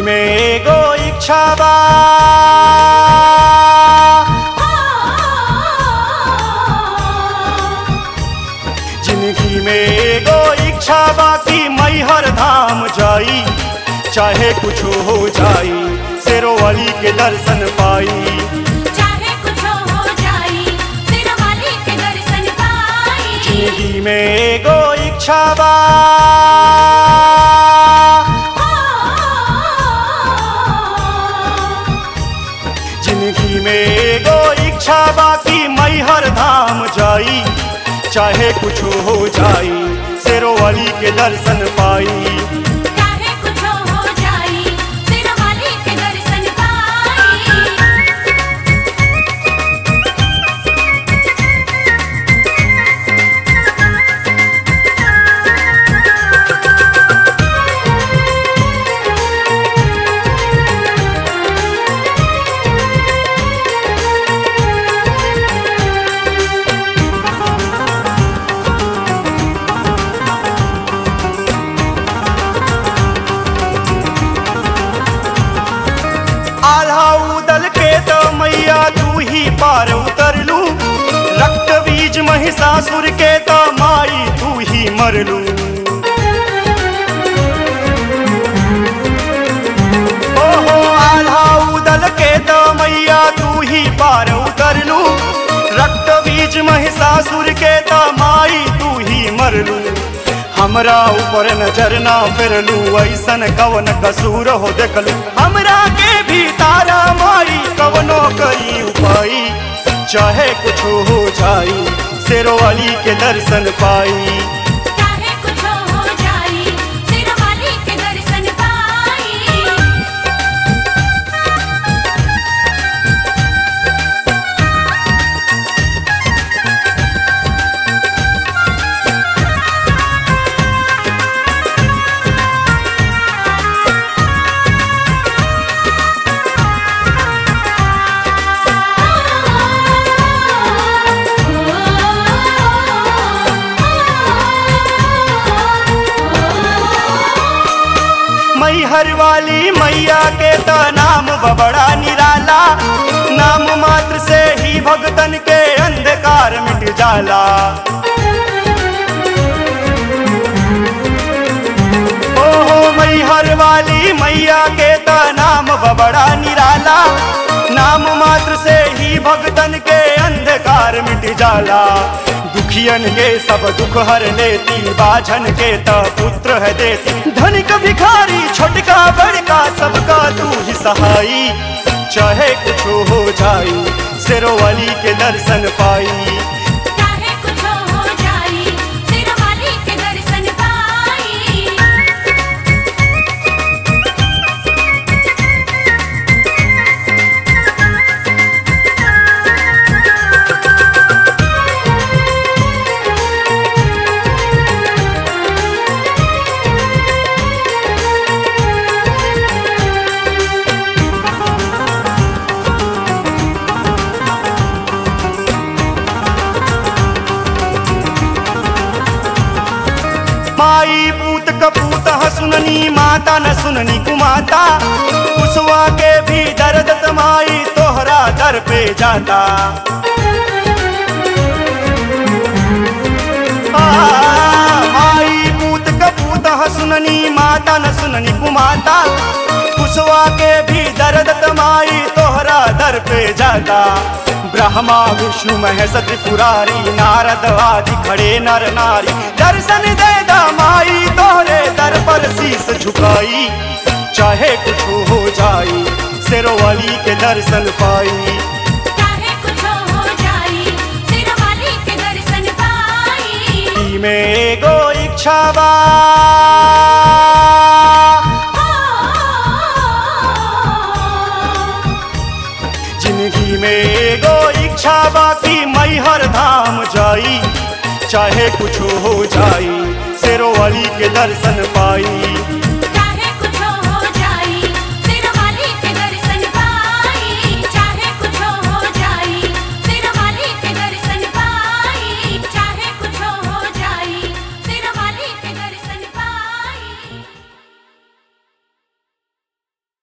में एगो इच्छा बा जिंदगी में एगो इच्छा बा कि मैहर धाम जाई चाहे कुछ हो जाई शेरो वाली के दर्शन पाई चाहे कुछ हो जाई सिर वाली के दर्शन पाई जिंदगी में एगो इच्छा बा जिंदगी में एगो इच्छा बाकी मैहर धाम जाई चाहे कुछ हो जाई शेरो वाली के दर्शन पाई चाहे कुछ हो जाई सिर वाली के दर्शन पाई आल्हा उदल के तो मैया तू ही पार उतरलू रक्त बीज महिषासुर के तो माई तू ही मरलू ओहो आल्हा उदल के तो मैया तू ही पार उतरलू रक्त बीज महिषासुर के तो माई तू ही मरलू हमरा ऊपर नजर ना फिरलू ऐसन कवन कसूर हो देखलू हमरा के भी तारा माई कवनो करी उपाई चाहे कुछ हो जाई शेरो वाली के दर्शन पाई चाहे कुछ हो जाई सिर वाली के दर्शन पाई मैहर वाली मैया के तो नाम बबड़ा निराला नाम मात्र से ही भगतन के अंधकार मिट जाला ओहो मैहर वाली मैया के तो नाम बबड़ा निराला नाम मात्र से ही भगतन के अंधकार मिट जाला दुखियन के सब दुख हर लेती बाझन के त पुत्र है देती धनिक भिखारी छोटका बड़का सबका तू ही सहाई चाहे कुछ हो जाई शेरो वाली के दर्शन पाई चाहे कुछ हो जाई सिर वाली के दर्शन पाई माई पूत कपूत ह सुननी माता न सुननी कुमाता कुसवा के भी दर्द तमाई तोहरा दर पे जाता आ, माई पूत कपूत ह सुननी माता न सुननी कुमाता कुसवा के भी दर्द तमाई तोहरा दर पे जाता ब्रह्मा विष्णु महेश त्रिपुरारी नारद आदि खड़े नर नारी दर्शन दे दा माई तोहरे दर पर शीस झुकाई चाहे कुछ हो जाई शेरो वाली के दर्शन पाई चाहे कुछ हो जाई सिर वाली के दर्शन पाई ई में एगो इच्छा बा जिंदगी में एगो इच्छा बाकी मैहर धाम जाई चाहे कुछ हो जाई शेरो वाली के दर्शन पाई